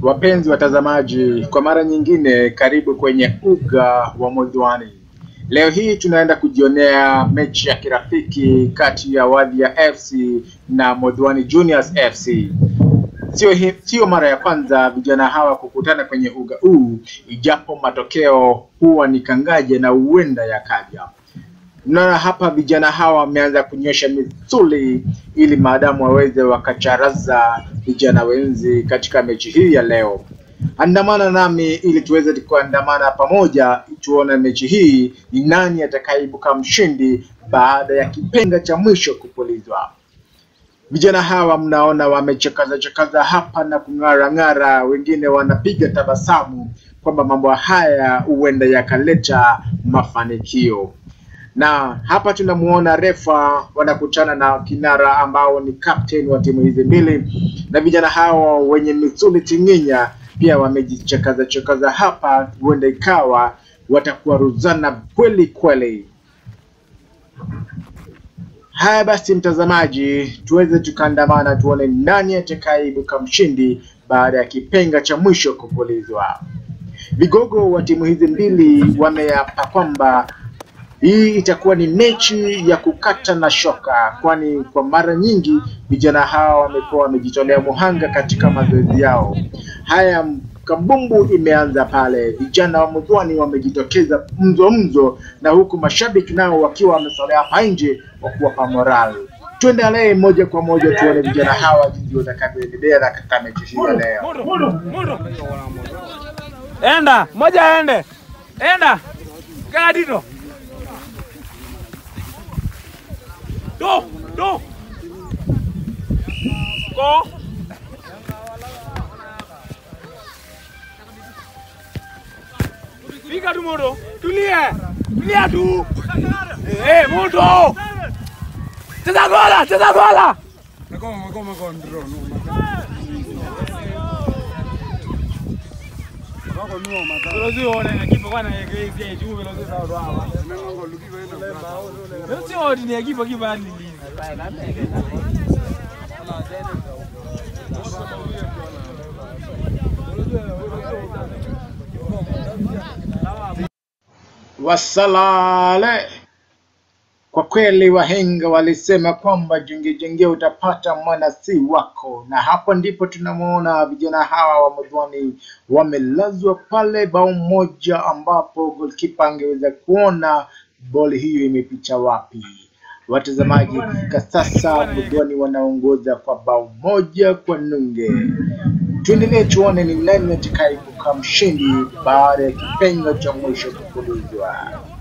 Wapenzi watazamaji, kwa mara nyingine, karibu kwenye uga wa Modhwani. Leo hii tunaenda kujionea mechi ya kirafiki kati ya Wadhia FC na Modhwani Juniors FC. Sio, hi- sio mara ya kwanza vijana hawa kukutana kwenye uga huu, ijapo matokeo huwa ni kangaje na huenda yakaja. Naona hapa vijana hawa wameanza kunyosha misuli ili maadamu waweze wakacharaza vijana wenzi katika mechi hii ya leo. Andamana nami ili tuweze kuandamana pamoja, tuone mechi hii ni nani atakayeibuka mshindi baada ya kipenga cha mwisho kupulizwa. Vijana hawa mnaona wamechakaza chakaza hapa na kung'ara ng'ara, wengine wanapiga tabasamu kwamba mambo haya huenda yakaleta mafanikio na hapa tunamuona refa wanakutana na kinara ambao ni captain wa timu hizi mbili, na vijana hao wenye misuli tinginya pia wamejichakaza chakaza hapa, huenda ikawa watakuwa ruzana kweli kweli. Haya basi, mtazamaji, tuweze tukaandamana tuone nani atakayeibuka mshindi baada ya kipenga cha mwisho kupulizwa. Vigogo wa timu hizi mbili wameapa kwamba hii itakuwa ni mechi ya kukata na shoka, kwani kwa mara nyingi vijana hawa wamekuwa wamejitolea muhanga katika mazoezi yao. Haya, kambumbu imeanza pale, vijana wa Mudhwani wamejitokeza mzo mzo, na huku mashabiki nao wakiwa wamesolea hapa nje wa kuwapa moral. Tuendelee moja kwa moja tuone vijana hawa jinsi watakavyoendelea na katika mechi hii ya leo. Enda, moja aende. Enda. Kaa dito. Do, do. Go. Piga tu moto. Tulia. Tulia tu. Eh, moto. Cheza gola, cheza gola. Velozi one ekipa kwana yegezi ya juu velozi sawa ndo hapa. Velozi one ni ekipa kipa ni Wasalale. Kwa kweli wahenga walisema kwamba jengejenge utapata mwana si wako, na hapo ndipo tunamwona vijana hawa wa Modhwani wamelazwa pale bao moja, ambapo golkipa angeweza kuona boli hiyo imepicha wapi. Watazamaji, kwa sasa Modhwani wanaongoza kwa bao moja kwa nunge. Tuendelee tuone ni nani atakayeibuka mshindi baada ya kipenga cha mwisho kupulizwa.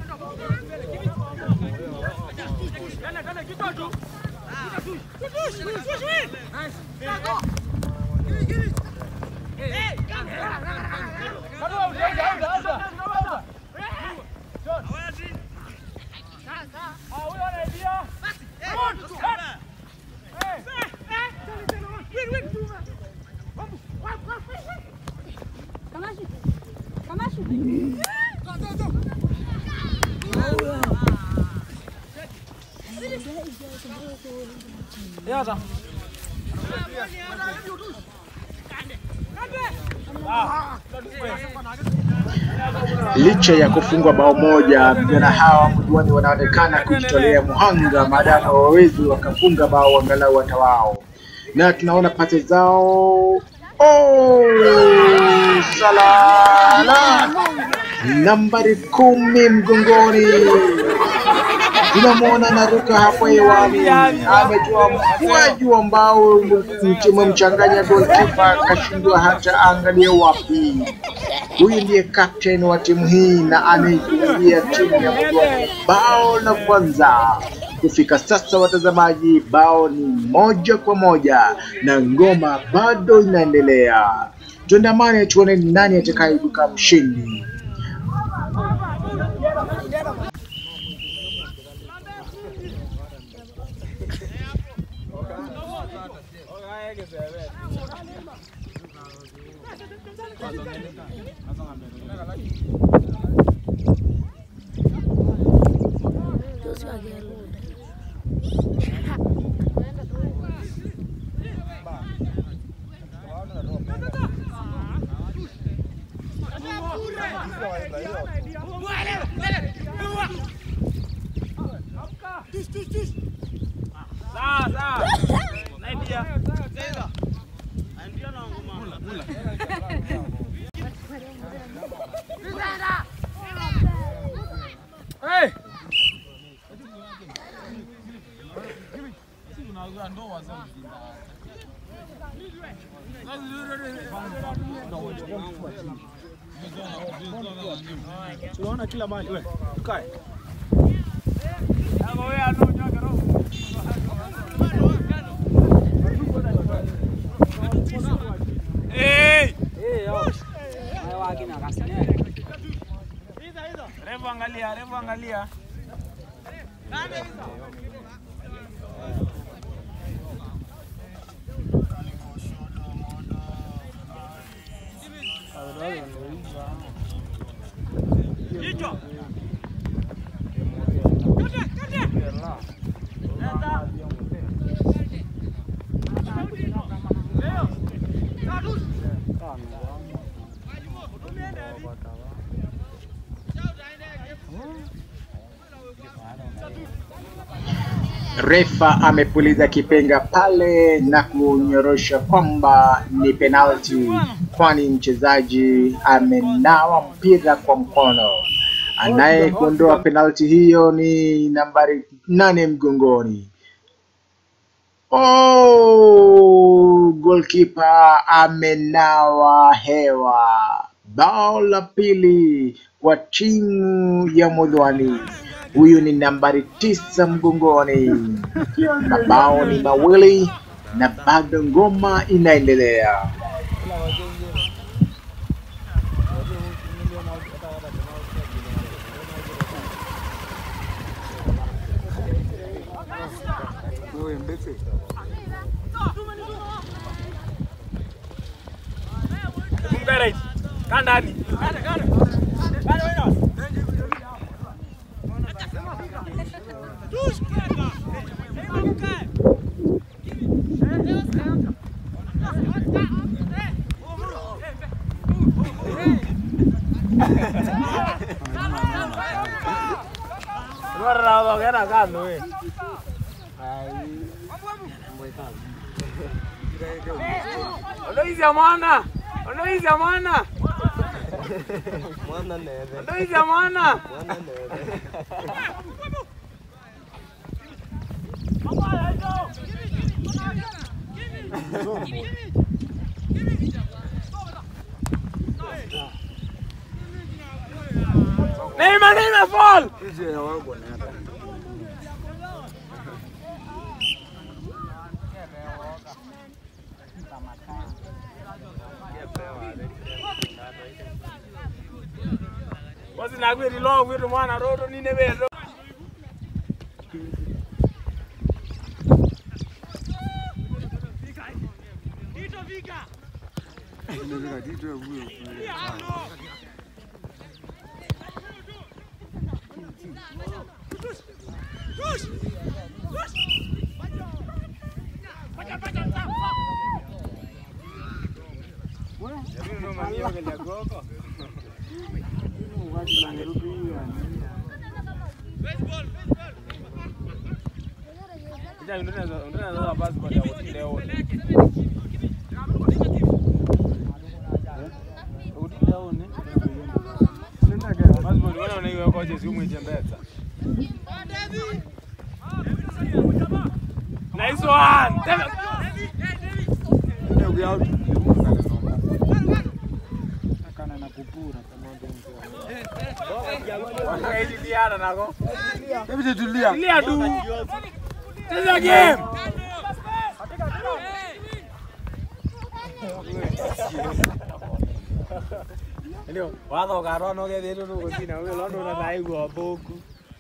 Kamashi. Kamashi. Yaza. Licha ya kufungwa bao moja, vijana hawa Mudhwani wanaonekana kujitolea muhanga maadamu hawawezi wakafunga bao angalau hata wao, na tunaona pate zao oh, salala nambari kumi mgongoni tunamwona naruka hapo hewani, ametoa mkwaju ambao umemchanganya golkipa akashindwa hata angalie wapi. Huyu ndiye captain wa timu hii na anaifungia timu ya Mudhwani bao la kwanza. Kufika sasa, watazamaji, bao ni moja kwa moja na ngoma bado inaendelea. Tuandamane tuone ni nani atakayeibuka mshindi. Tunaona kila mahali. We, tukae. Hey! Refu angalia, refu angalia. Refa amepuliza kipenga pale na kunyorosha kwamba ni penalti, kwani mchezaji amenawa mpira kwa mkono. Anayekuondoa penalti hiyo ni nambari nane mgongoni. Oh, goalkeeper amenawa hewa. Bao la pili kwa timu ya Modhwani. Huyu ni nambari tisa mgongoni. Mabao ni mawili na bado ngoma inaendelea. Kumbe right. Kaa ndani. Bora ongera kando we. Ondoiza mwana. Ondoiza mwana. Ondoiza mwana. Neymar, Neymar, fall! Basi nagwiri lo gwitu mwana roto nine bezo. Nice one. Wakaidiana nako. Tulia tu. Cheza game. Ndio, watho garwa no gethe ru gusina we londo na thaigua mbuku.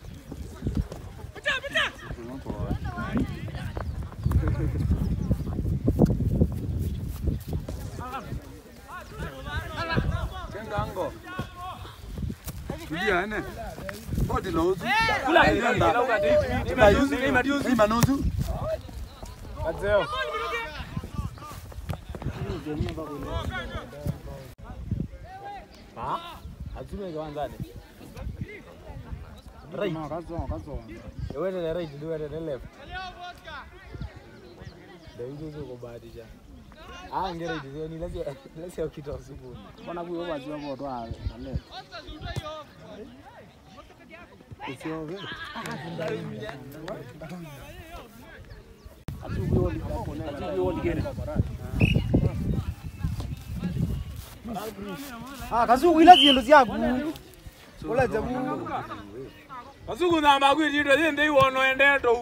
Kengango. Tulia ene. Bodi lozu. Kula ni majuzi, ni majuzi. Ni manuzu. Kazeo. Ha? Atume kwanzani. Right. Wewe ni right, ndio wewe ni left. Ndio hizo hizo kubahatisha. Ah, ngere hizo ni lazima lazima ukitoa supu. Mbona huyo wazi wa moto ah, ale. Sio wewe. Ah, kasuku ila zindu ziaku. Ula jabu. Kasuku namba kwititwe thindi iwono endeto.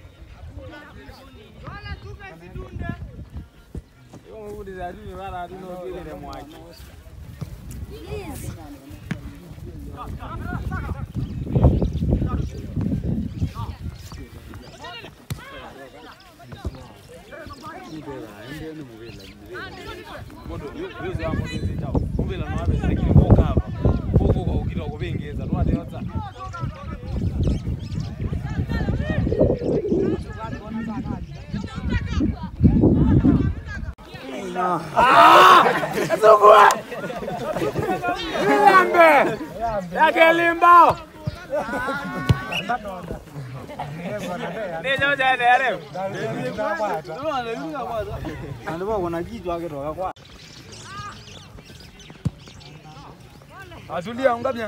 Kasukua! Lambe! Yake limbao! Ndicho cha dere. Andu ba wana kitu akitoka kwa. Asulia ungabya.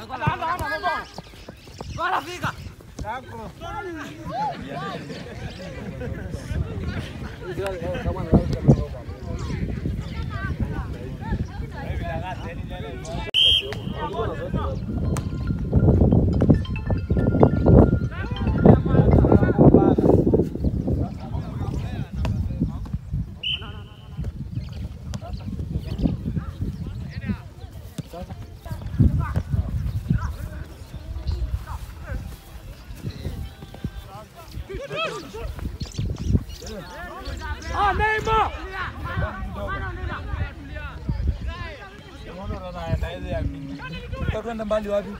Ah, Neymar! Utakwenda mbali wapi?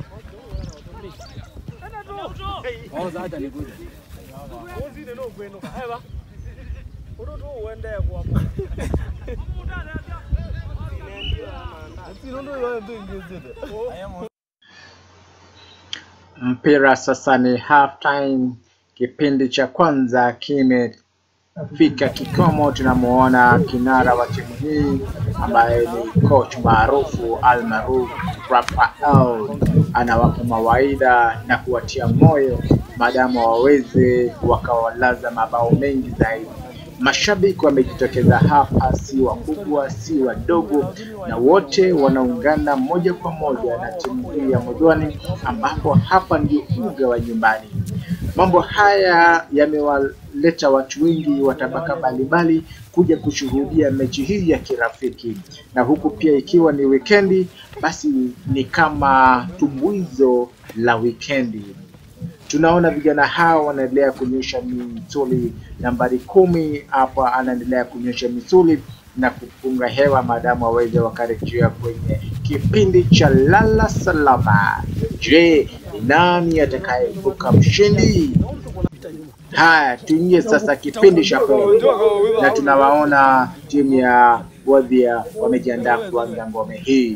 Mpira sasa ni half time, kipindi cha kwanza kimefika kikomo. Tunamuona kinara wa timu hii ambaye ni coach maarufu almaruf Rafael, anawapa mawaidha na kuwatia moyo maadamu waweze wakawalaza mabao mengi zaidi. Mashabiki wamejitokeza hapa, si wakubwa si wadogo, na wote wanaungana moja kwa moja na timu hii ya Modwani, ambapo hapa ndio uga wa nyumbani. Mambo haya yamewaleta watu wengi wa tabaka mbalimbali kuja kushuhudia mechi hii ya kirafiki, na huku pia ikiwa ni wikendi, basi ni kama tumbuizo la wikendi. Tunaona vijana hao wanaendelea kunyosha misuli. Nambari kumi hapa anaendelea kunyosha misuli na kupunga hewa maadamu waweze wakarejea kwenye kipindi cha lala salama. Je, ni nani atakayeibuka mshindi? Haya, tuingie sasa kipindi cha pili, na tunawaona timu ya Wadhia wamejiandaa kuanza ngome hii.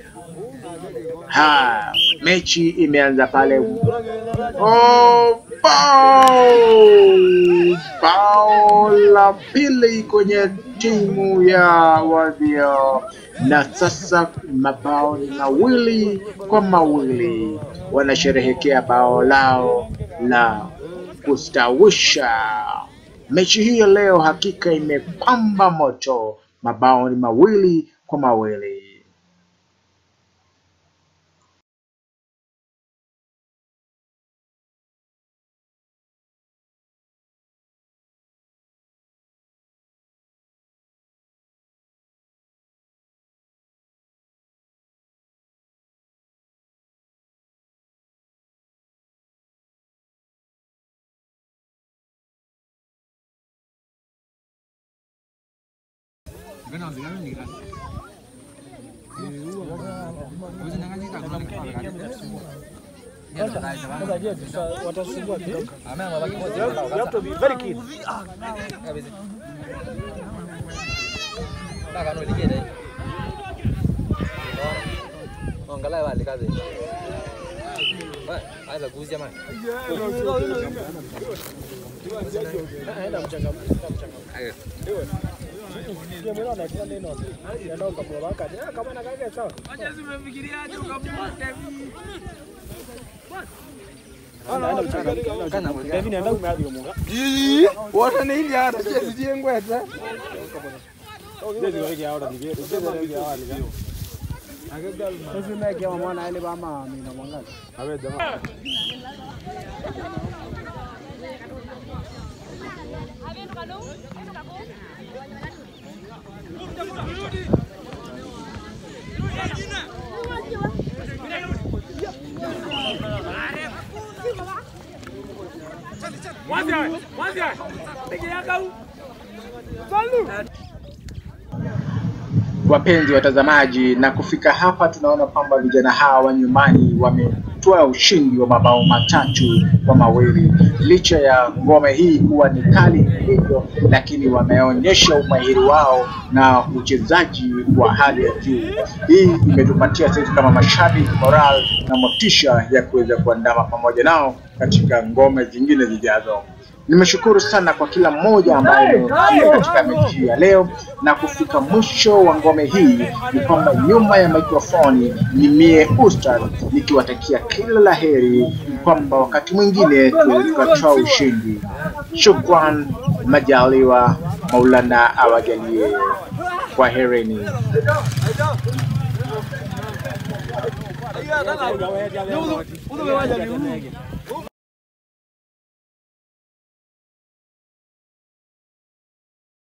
Ha, mechi imeanza pale. Oh, bao! Bao la pili kwenye timu ya Wadhia, na sasa mabao ni mawili kwa mawili, wanasherehekea bao lao la kustawisha. Mechi hii ya leo hakika imepamba moto, mabao ni mawili kwa mawili. Watasumbua kidogo. You have to be very keen. Angalau balik kazi. Wah, ada kuzi jamani. Aenda mchangamka mchangamka. Ndio mwana anatia neno. Ndio ukamwona wakati. Ah, kama na kaka sawa. Wacha zimefikiriaje ukamwote? Naenda kuchanga. David anaenda kumeathi munga. Wona nä iria ara ciä ngwete Jezi wake ahora nige. Jezi wake ahora nige. Sisi meke wa mwana ile bama mina mwangaza. awe jamaa Mwanzi, mwanzi. Peke yako. Salu. Wapenzi watazamaji, na kufika hapa tunaona kwamba vijana hawa wa nyumbani wametoa ushindi wa mabao matatu kwa mawili. Licha ya ngome hii kuwa ni kali hivyo, lakini wameonyesha umahiri wao na uchezaji wa hali ya juu. Hii imetupatia sisi kama mashabiki moral na motisha ya kuweza kuandama pamoja nao katika ngome zingine zijazo. Nimeshukuru sana kwa kila mmoja ambaye ameingia katika mechi hii ya leo na kufika mwisho wa ngome hii, ni kwamba nyuma ya mikrofoni ni mie Ustad nikiwatakia kila la heri, kwamba wakati mwingine tuweze tukatoa ushindi. Shukran, majaliwa, Maulana awajalie. Kwaherini. Ndio wewe